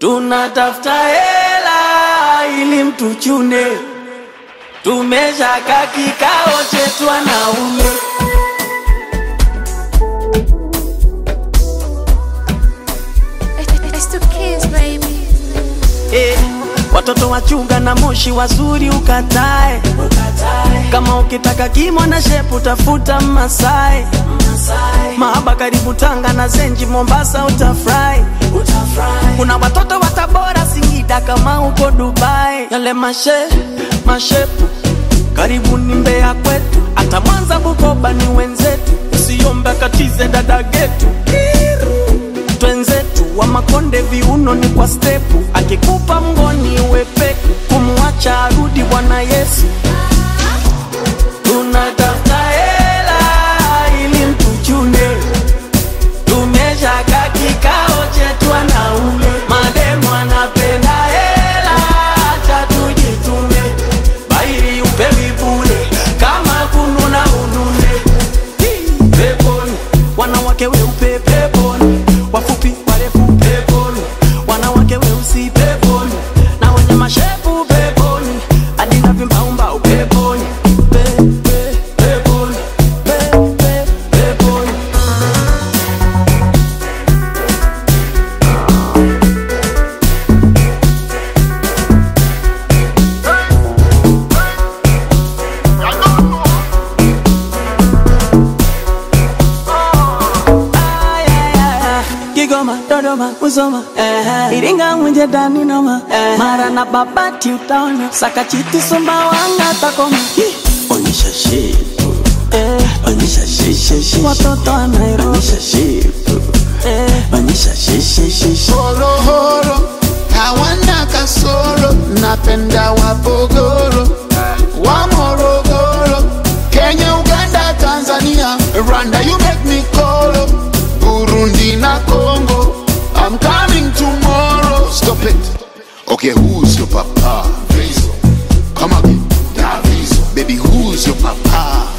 tunatafuta hela ili mtuchune, tumeshaka kikao chetu wanaume. It's the kids, baby. Eh, watoto wachunga na moshi wazuri ukatae, kama ukitaka kimo na shepu tafuta Masai, mahaba karibu Tanga na Zenji Mombasa utafurahi. Kuna watoto wa Tabora Singida kama uko Dubai, yale mashe mashepu karibu ni Mbeya kwetu, hata Mwanza Bukoba ni wenzetu, usiombe katize dada getu twenzetu wa Makonde viuno ni kwa stepu, akikupa mgoni wepeku, kumwacha arudi Bwana Yesu. Tunatafuta hela ili mtuchune, tumeshaka kikao chetu wanaume, mademu anapenda hela, acha tujitume, bairi upewi bure, kama kununa unune peponi, wanawake weupe peponi, wafupi warefu peponi, wanawake weusi peponi, na wenye mashepu peponi, hadi na vimbaumbau peponi, pe, pe, peponi, pe, pe, peponi. Ay, ay, ay, ay. Kigoma, Dodoma, Musoma, eh, Iringa, Mwenje, Dani, Noma, eh, Mara na Babati utaona Sakachiti, Sumbawanga, Takoma, Hi. Onyesha shepu, eh, onyesha shishe shishe, watoto wa Nairobi, onyesha shepu, eh, onyesha shishe shishe. horohoro hawana kasoro napenda wapogoro wa morogoro kenya uganda tanzania rwanda you make me kolo burundi na congo i'm coming tomorrow stop it okay who's your papa Vezo. come again Davizo. baby who's your papa